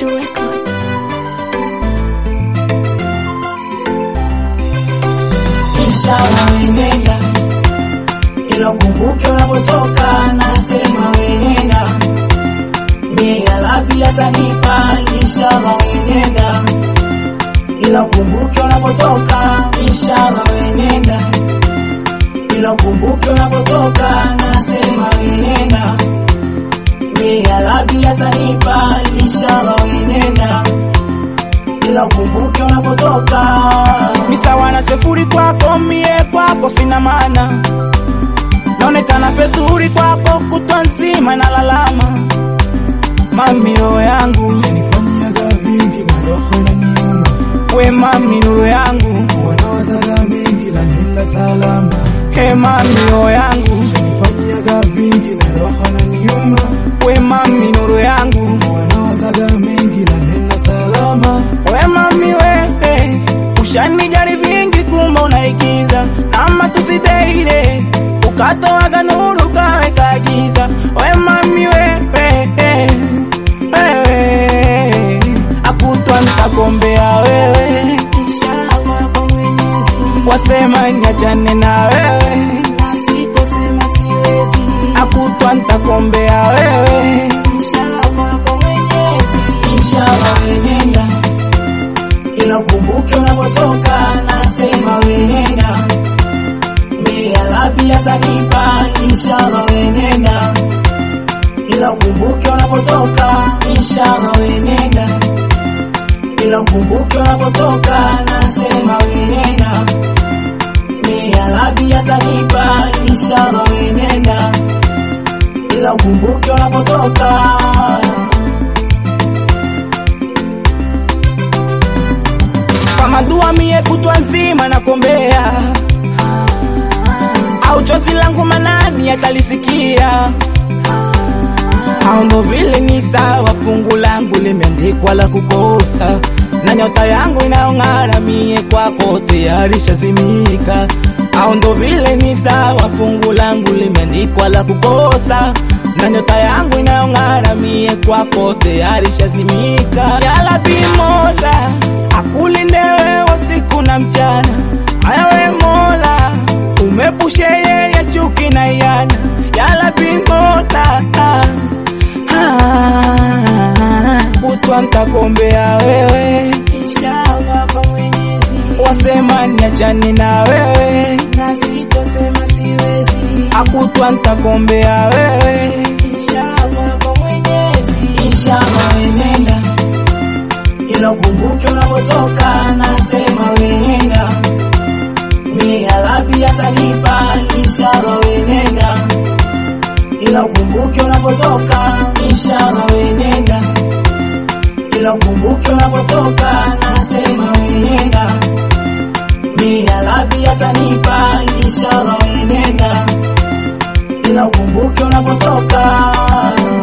Juju Record. Inshallah wenenda, ila ukumbuke unapotoka, nasema wenenda, nia lapi atanipa. Inshallah wenenda, ila ukumbuke unapotoka. Inshallah wenenda, ila ukumbuke unapotoka, nasema wenenda, nia lapi atanipa. Inshallah wenenda, ila ukumbuke unapotoka. ni sawa na sefuri kwako, mie kwako sina maana, naonekana pezuri kwako, kutwa nzima na lalama. Mami roho yangu Nifanyaga vingi na roho inaniuma, we, mami nuru yangu wanawazaga mengi la nenda salama. he, mami roho yangu Nifanyaga vingi na roho inaniuma, we, mami nuru yangu wanawazaga mengi la nenda salama. we, mami we, ushanijali vingi, kumbe unaigiza ama tusiteile ukatoaga nuru kaweka giza. We mami we, we, wewe akutwa ntakombea wewe, Inshallah kwa Mwenyezi, wasema niachane na wewe, na sitosema siwezi. akutwa ntakombea wewe, Inshallah kwa Mwenyezi, inshallah wenenda, ila ukumbuke unapotoka, nasema wenenda, mia lapi atanipa. Inshallah wenenda, ila ukumbuke unapotoka. Inshallah wenenda, ila ukumbuke unapotoka, nasema wenenda, mia lapi atanipa. Inshallah wenenda, ila ukumbuke unapotoka. kama dua mie kutwa nzima nakombea, au chozi langu manani atalisikia au ndo vile ni sawa, fungu langu limeandikwa la kukosa, na nyota yangu inayong'ara mie kwako tayari shazimika. Au ndo vile ni sawa, fungu langu limeandikwa la kukosa, na nyota yangu inayong'ara mie kwako tayari shazimika. Yala bimola akulinde wewe usiku na mchana, haya we Mola umepushe yeye chuki na yana, yala bimola kutwa ntakombea wewe, Inshallah kwa Mwenyezi, wasema niachane na wewe, na sitosema siwezi. akutwa ntakombea wewe, Inshallah kwa Mwenyezi, inshallah wenenda, ila ukumbuke unapotoka, nasema wenenda, mia lapi atanipa. Inshallah wenenda, ila ukumbuke unapotoka. Inshallah wenenda, ila ukumbuke unapotoka, nasema wenenda, mia lapi atanipa. Inshallah wenenda, ila ukumbuke unapotoka.